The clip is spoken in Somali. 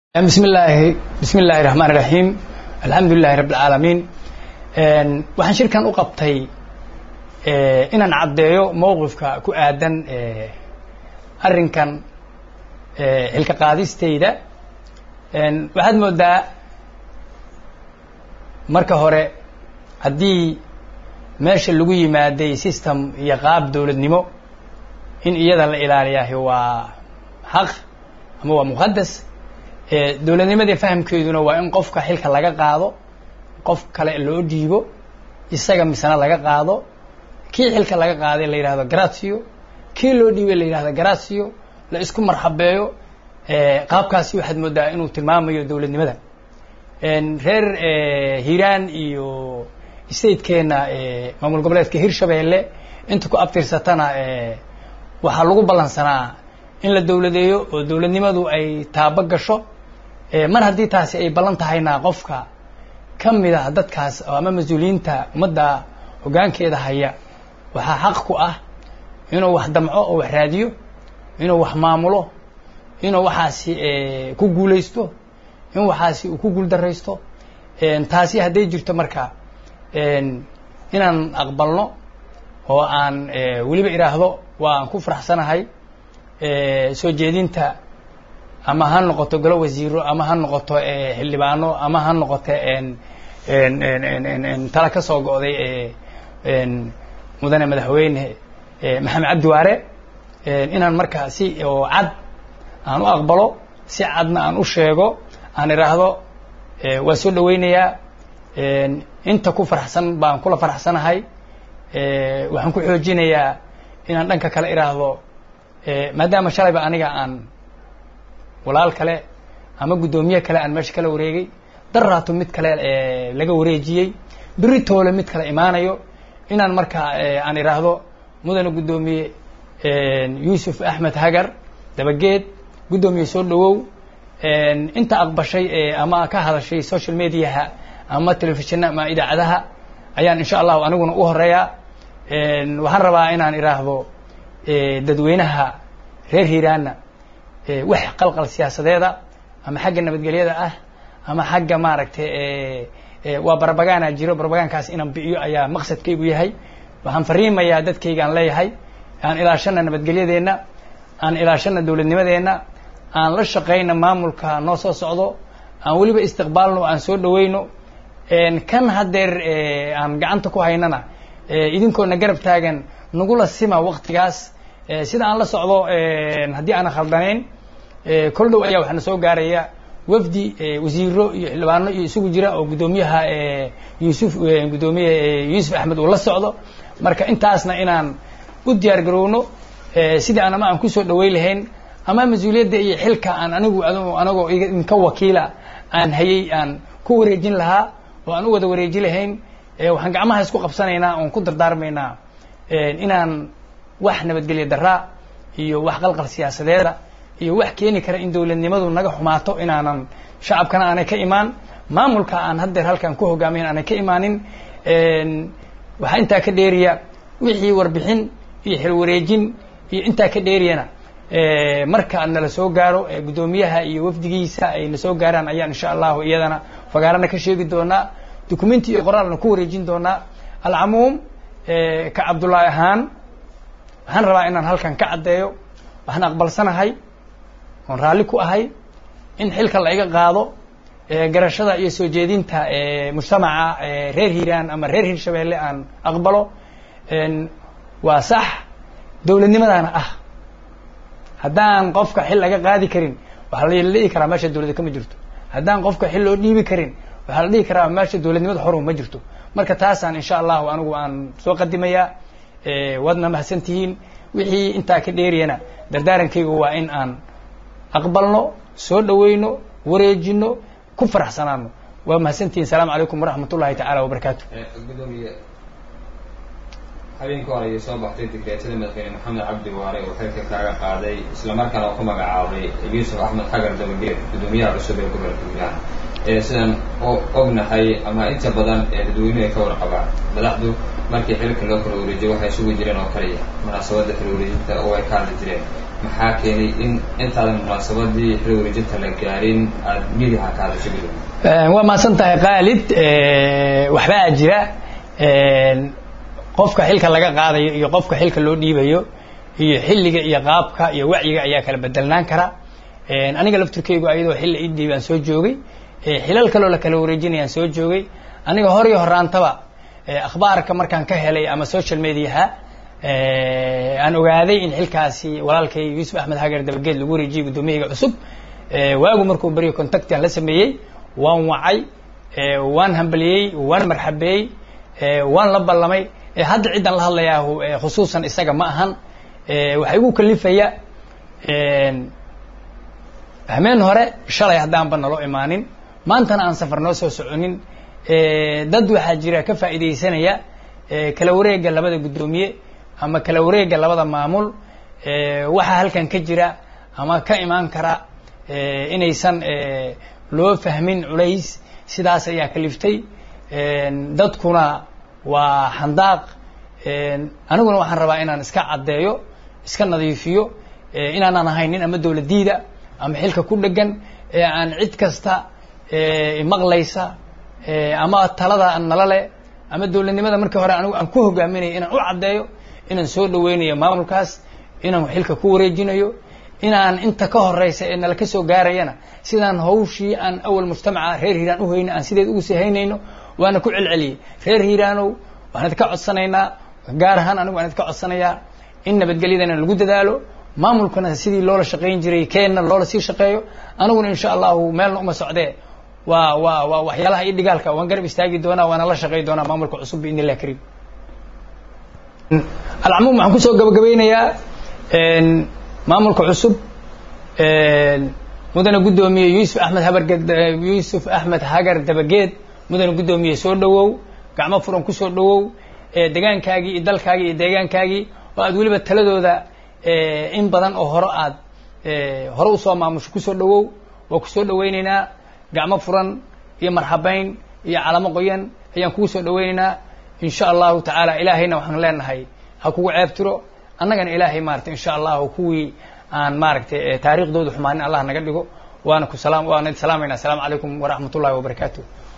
bismi illaahi bismi illaahi raxmaan iraxiim alxamdu lilahi rabb alcaalamiin waxaan shirkan u qabtay inaan caddeeyo mowqifka ku aadan arrinkan xilka qaadistayda waxaad moodaa marka hore haddii meesha lagu yimaaday system iyo qaab dowladnimo in iyada la ilaaliyahay waa xaq ama waa muqadas dowladnimadii fahamkeeduna waa in qofka xilka laga qaado qof kale loo dhiibo isaga misena laga qaado kii xilka laga qaaday la yidhahdo gratio kii loo dhiibay la yidhahdo gratio la isku marxabeeyo qaabkaasi waxaad moodaa inuu tilmaamayo dowladnimada reer hiiraan iyo statekeena maamul goboleedka hirshabeelle inta ku abtirsatana waxaa lagu ballansanaa in la dowladeeyo oo dowladnimadu ay taabo gasho mar haddii taasi ay ballan tahayna qofka ka mid a dadkaas ama mas-uuliyiinta ummadda hoggaankeeda haya waxaa xaq ku ah inuu wax damco oo wax raadiyo inuu wax maamulo inuu waxaasi ku guulaysto in waxaasi uu ku guuldaraysto taasi hadday jirto marka inaan aqbalno oo aan weliba idhaahdo waa aan ku faraxsanahay soo jeedinta ama ha noqoto golo wasiiro ama ha noqoto xildhibaano ama ha noqoto tala ka soo go'day mudane madaxweyne maxamed cabdi waare inaan markaa si oo cad aan u aqbalo si cadna aan u sheego aan idhaahdo waa soo dhaweynayaa inta ku faraxsan baan kula faraxsanahay waxaan ku xoojinayaa inaan dhanka kale idhaahdo maadaama shalayba aniga aan walaal kale ama guddoomiye kale aan meesha kala wareegay daraato mid kale laga wareejiyey beri toole mid kale imaanayo inaan markaa aan idhaahdo mudane guddoomiye yuusuf axmed hagar dabageed guddoomiye soo dhawow inta aqbashay ama ka hadashay social mediaha ama telefishina ama idaacadaha ayaan insha allahu aniguna u horeeyaa waxaan rabaa inaan idhaahdo dadweynaha reer hiiraanna wax qalqal siyaasadeeda ama xagga nabadgelyada ah ama xagga maaragtay waa barbagaana jiro barbagaankaas inaan bi'iyo ayaa maqsadkaygu yahay waxaan fariimayaa dadkaygaan leeyahay aan ilaashana nabadgelyadeenna aan ilaashana dowladnimadeenna aan la shaqayna maamulka noo soo socdo aan weliba istiqbaalno aan soo dhaweyno kan haddeer aan gacanta ku haynana idinkoona garab taagan nagula sima waktigaas sida aan la socdo haddii aanan khaldanayn kol dhow ayaa waxaana soo gaaraya wafdi wasiiro iyo xildhibaano iyo isugu jira oo guddoomiyaha yuusuf guddoomiye yuusuf axmed uu la socdo marka intaasna inaan u diyaar garowno sidii aan ama aan kusoo dhaweyn lahayn ama mas-uuliyadda iyo xilka aan anigu anagoo idinka wakiila aan hayay aan ku wareejin lahaa oo aan u wada wareeji lahayn waxaan gacmaha isku qabsanaynaa oon ku dardaarmaynaa inaan wax nabadgelya daraa iyo wax qalqal siyaasadeeda iyo wax keeni kara in dowladnimadu naga xumaato inaanan shacabkana aanay ka imaan maamulka aan haddeer halkan ku hogaamayn aanay ka imaanin waxaa intaa ka dheeriya wixii warbixin iyo xilwareejin iyo intaa ka dheeriyana marka nala soo gaaro guddoomiyaha iyo wafdigiisa ay na soo gaaraan ayaan insha allahu iyadana fagaarana ka sheegi doonaa documenti iyo qoraalna ku wareejin doonaa alcamuum ka cabdullaahi ahaan waxaan rabaa inaan halkan ka caddeeyo waxaan aqbalsanahay oon raalli ku ahay in xilka la iga qaado garashada iyo soo jeedinta mujtamaca reer hiiraan ama reer hirshabeelle aan aqbalo waa sax dowladnimadaana ah haddaan qofka xil laga qaadi karin waxaa la dhihi karaa meesha dowladda kama jirto haddaan qofka xil loo dhiibi karin waxaa la dhihi karaa meesha dowladnimada xoru ma jirto marka taasaan insha allahu anigu aan soo qadimayaa waadna mahadsan tihiin wixii intaa ka dheeriyana dardaarankaygu waa in aan aqbalno soo dhaweyno wareejino ku faraxsanaano waa mahadsantihiin asalaamu calaykum waraxmat ullahi tacaala wabarakaatu gudoomiye habeenka hore ayay soo baxtay digreetada madaxweyne maxamed cabdi waare oo xilka kaaga qaaday islamarkaana oo ku magacaabay yuusuf axmed xagar dabageed guddoomiyaha cusub ee gobolka hiiraan sidaan ognahay ama inta badan ee dadweynuhu ay ka warqabaan madaxdu markii xilka loo kala wareejiyo waxay isugu jireen oo kaliya munaasabadda kala wareejinta oo ay ka hadli jireen maxaa keenay in intaadan munaasabadii xil wareejinta la gaarin aada midiha ka hadasho gudub waa mahadsan tahay khaalid waxbaa jira qofka xilka laga qaadayo iyo qofka xilka loo dhiibayo iyo xilliga iyo qaabka iyo wacyiga ayaa kala bedelnaan kara aniga lafturkeygu ayadoo xilli ii dhiibaan soo joogay xilal kaloo la kala wareejinayaan soo joogay aniga hor iyo horaantaba akhbaarka markaan ka helay ama social mediaha aan ogaaday in xilkaasi walaalkay yuusuf axmed hagar dabageed lagu wareejiyey guddoomiyahiga cusub waagu markuu beriyo contactian la sameeyey waan wacay waan hambaliyey waan marxabeeyey waan la ballamay hadda ciddaan la hadlayaa khusuusan isaga ma ahan waxaa igu kalifaya hameen hore shalay haddaanba naloo imaanin maantana aan safar noo soo soconin dad waxaa jira ka faa'iidaysanaya kala wareega labada guddoomiye ama kala wareega labada maamul waxaa halkan ka jira ama ka imaan kara inaysan loo fahmin culays sidaas ayaa kaliftay dadkuna waa xandaaq aniguna waxaan rabaa inaan iska caddeeyo iska nadiifiyo inaanan ahaynin ama dowladdiida ama xilka ku dhegan ee aan cid kasta maqlaysa ama talada nala le ama dowladnimada markii hore anigu aan ku hogaaminayo inaan u caddeeyo inaan soo dhaweynayo maamulkaas inaan xilka ku wareejinayo inaan inta ka horeysa ee nala ka soo gaarayana sidaan hawshii aan awal mujtamaca reer hiiraan uhayno aan sideed ugu sii haynayno waana ku celceliyey reer hiiraanow waan idinka codsanaynaa gaar ahaan anigu waan idinka codsanayaa in nabadgelyadana lagu dadaalo maamulkana sidii loola shaqayn jiray keenna loola sii shaqeeyo aniguna insha allahu meelna uma socdee waa waa waa waxyaalaha iyo dhigaalka waan garab istaagi doonaa waana la shaqay doonaa maamulka cusub biidn illah kariim alcamuum waxaan kusoo gabagabeynayaa maamulka cusub mudane guddoomiye yuusuf axmed habarged yuusuf axmed hagar dabageed mudane guddoomiye soo dhawow gacmo furan kusoo dhawow degaankaagii iyo dalkaagii iyo deegaankaagii oo aad weliba taladooda in badan oo hore aad hore usoo maamusho kusoo dhawow waa kusoo dhaweyneynaa gacmo furan iyo marxabeyn iyo calamo qoyan ayaan kugu soo dhaweyneynaa insha allahu tacaala ilaahayna waxaan leenahay ha kugu ceebtiro annagana ilaahay maarata insha allahu kuwii aan maaragtay taariikhdooda xumaanin allah naga dhigo waana ku salaam waana salaamaynaa asalaamu calaykum waraxmat ullahi wabarakaatu